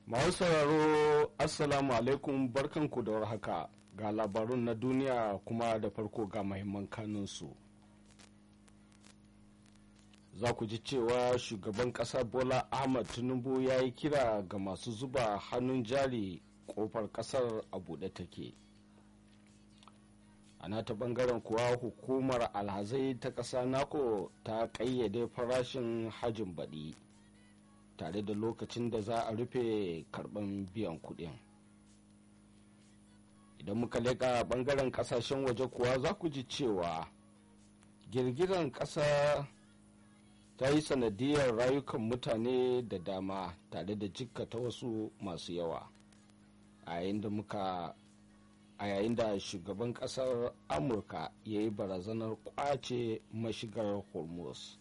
Masu sauraro Assalamu alaikum barkanku da warhaka ga labarun na duniya kuma da farko ga mahimman kanunsu. Za ku ji cewa shugaban ƙasa Bola Ahmad Tinubu ya yi kira ga masu zuba hannun jari ƙofar ƙasar a buɗe take. a nata bangaren kuwa hukumar alhazai ta ƙasa nako ta ƙayyade farashin hajin baɗi tare da lokacin da za a rufe karɓar biyan kuɗin idan muka leƙa bangaren ƙasashen waje kuwa za ku ji cewa girgiran ƙasa ta yi sanadiyar rayukan mutane da dama tare da jikkata wasu masu yawa a yayin da muka a yayin da shugaban kasar amurka ya yi barazanar kwace mashigar hormuz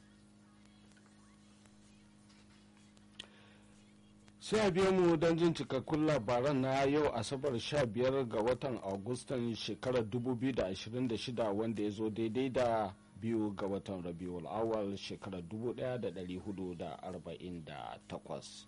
sai a biya mu don jin cikakkun labaran na yau asabar 15 ga watan agustan shekarar 2026 wanda ya zo daidai da biyu ga watan rabiul awal shekarar 1448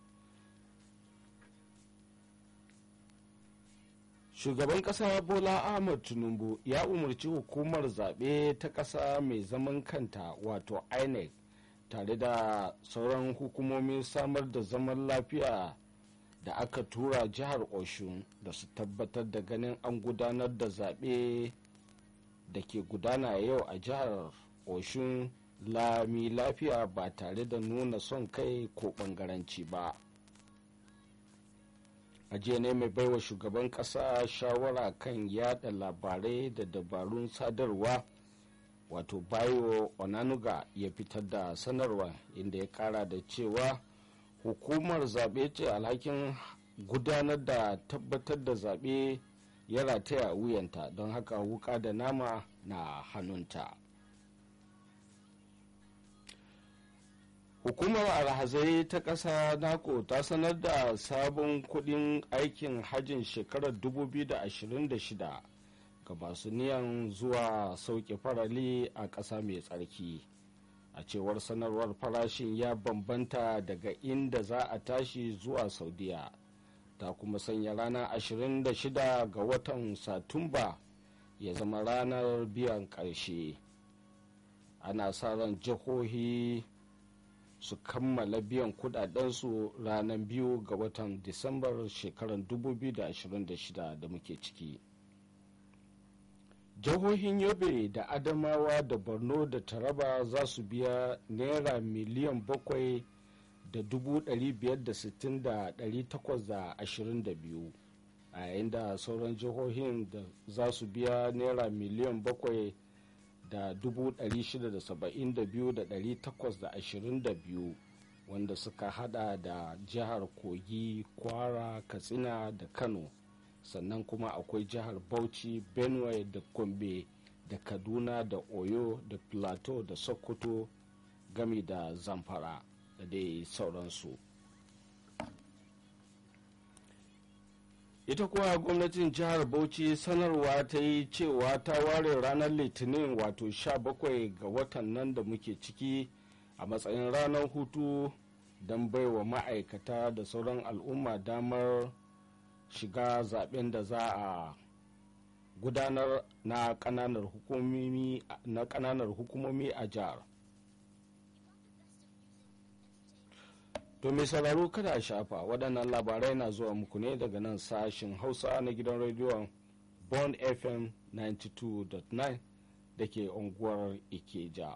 shugaban kasa bola ahmad tinubu ya umarci hukumar zaɓe ta ƙasa mai zaman kanta wato inec tare da sauran hukumomin samar da zaman lafiya da aka tura jihar oshun da su tabbatar da ganin an gudanar da zaɓe da ke gudana yau a jihar oshun lami lafiya ba tare da nuna son kai ko ɓangaranci ba a jiya ne mai baiwa shugaban kasa shawara kan yada labarai da dabarun sadarwa wato bayo onanuga ya fitar da sanarwa inda ya kara da cewa hukumar zaɓe ce alhakin gudanar da tabbatar da zaɓe ya rataya a wuyanta don haka wuka da nama na hannunta hukumar alhazai ta ƙasa nako ta sanar da sabon kudin aikin hajjin shekarar 2026 ga masu niyan zuwa sauke farali a ƙasa mai tsarki a cewar sanarwar farashin ya bambanta daga inda za a tashi zuwa saudiya ta kuma sanya ranar 26 ga watan satumba ya zama ranar biyan ƙarshe ana sa ran jihohi su kammala biyan kudadensu ranar biyu ga watan disambar shekarar 2026 da muke ciki jihohin yobe da adamawa da borno da taraba za su biya naira miliyan bakwai da dubu biyar da sittin da takwas da ashirin da biyu a yayin da sauran jihohin da za su biya naira miliyan bakwai da 672,822 wanda suka hada da jihar kogi kwara katsina da kano sannan kuma akwai jihar bauchi benue da gombe da kaduna da oyo da plateau da sokoto gami da zamfara da dai sauransu ita kuwa gwamnatin jihar bauchi sanarwa ta yi cewa ta ware ranar litinin wato 17 ga watan nan da muke ciki a matsayin ranar hutu don baiwa ma'aikata da sauran al'umma damar shiga zaben da za a gudanar na kananar hukumomi a jihar To mai sauraro kada a shafa waɗannan labarai na zuwa muku ne daga nan sashin Hausa na gidan rediyon Bond FM 92.9 da ke unguwar Ikeja.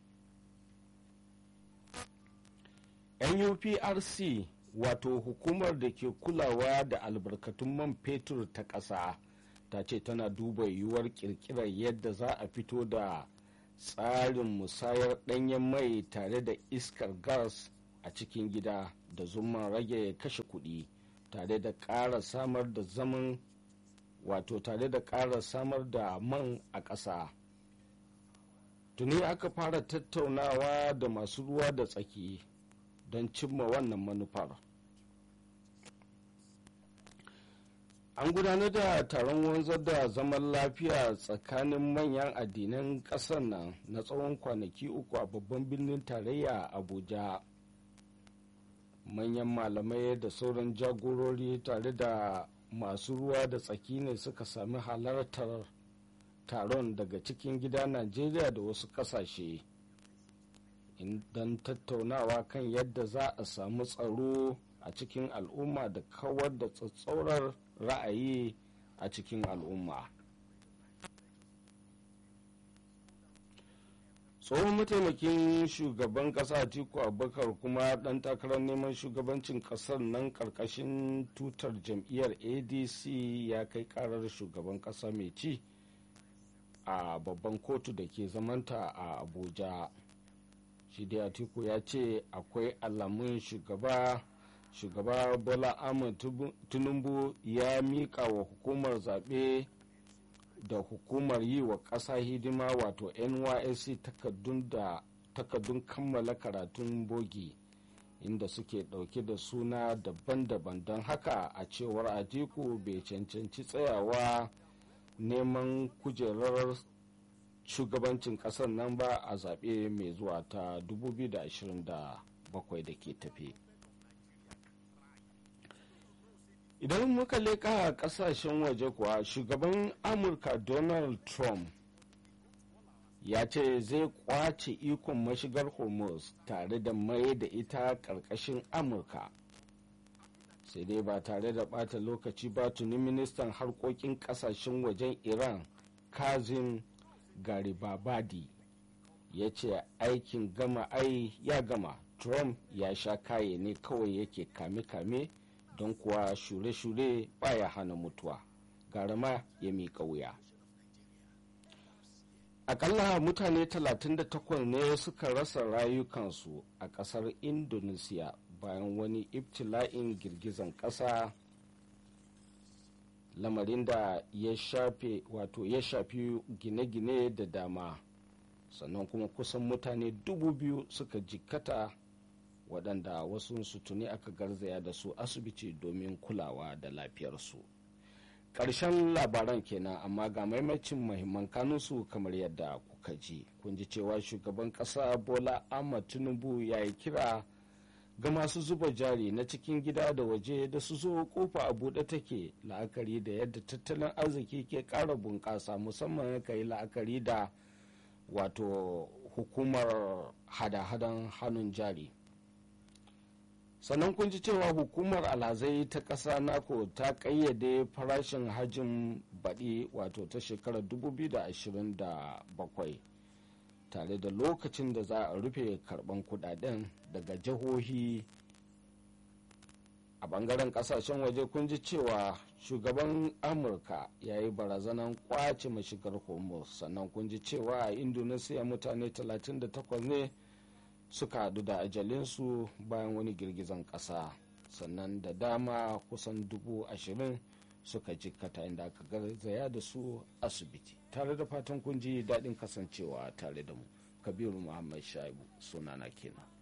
NUPRC wato hukumar da ke kulawa da albarkatun man fetur ta ƙasa ta ce tana duba yiwuwar ƙirƙirar yadda za a fito da tsarin musayar ɗanyen mai tare da iskar gas a cikin gida da zuma rage kashe kuɗi tare da ƙara samar da zaman wato tare da ƙara samar da man a ƙasa tuni aka fara tattaunawa da masu ruwa da tsaki don cimma wannan manufar an gudanar da taron wanzar da zaman lafiya tsakanin manyan addinan ƙasar nan na tsawon kwanaki uku a babban birnin tarayya abuja manyan malamai da sauran jagorori tare da masu ruwa da tsaki ne suka sami halartar taron daga cikin gida najeriya da wasu kasashe don tattaunawa kan yadda za a samu tsaro a cikin al'umma da kawar da tsatsaurar ra'ayi a cikin al'umma tsohon mataimakin shugaban kasa atiku abubakar kuma dan takarar neman shugabancin kasar nan karkashin tutar jam'iyyar adc ya kai karar shugaban kasa mai ci a babban kotu da ke zamanta a abuja shi dai atiku ya ce akwai alamun shugaba shugaba bola ahmed tinubu ya mika wa hukumar zaɓe da hukumar yi wa ƙasa hidima wato nysc takardun kammala karatun bogi inda suke ɗauke da suna daban-daban don haka a cewar atiku bai cancanci tsayawa neman kujerar shugabancin ƙasar nan ba a zaɓe mai zuwa ta 2027 da ke tafe. idan muka leƙa ƙasashen waje kuwa shugaban amurka donald trump ya ce zai kwace ikon mashigar hormuz tare da mai da ita ƙarƙashin amurka sai dai ba tare da ɓata lokaci ba tuni ministan harkokin ƙasashen wajen iran kazim garibabadi ya ce aikin gama ai ya gama trump ya sha kaye ne kawai yake kame-kame don kuwa shure-shure baya hana mutuwa garama ya miƙa wuya akalla mutane 38 ne suka rasa rayukansu a ƙasar indonesiya bayan wani ibtila'in girgizan ƙasa lamarin da ya shafe wato ya shafi gine-gine da dama sannan kuma kusan mutane dubu biyu suka jikkata waɗanda wasu su tuni aka garzaya da su asibiti domin kulawa da lafiyarsu ƙarshen labaran kenan amma ga maimacin mahimman kanunsu kamar yadda kuka ji kun ji cewa shugaban ƙasa bola ahmad tinubu ya yi kira ga masu zuba jari na cikin gida da waje da su zo kofa a buɗe take la'akari da yadda tattalin arziki ke ƙara bunƙasa musamman ka yi la'akari da wato hukumar hada-hadan hannun jari sannan kun ji cewa hukumar alhazai ta ƙasa nako ta ƙayyade farashin hajjin baɗi wato ta shekarar 2027 tare da lokacin da za a rufe karɓan kudaden daga jihohi a bangaren kasashen waje kun ji cewa shugaban amurka ya yi barazanan kwace mashigar hormuz sannan kun ji cewa a indonesia mutane 38 ne suka hadu da ajalinsu bayan wani girgizan kasa sannan da dama kusan dubu ashirin suka jikkata inda aka garzaya da su asibiti tare da fatan kun ji daɗin kasancewa tare da mu kabiru muhammad shaibu sunana kenan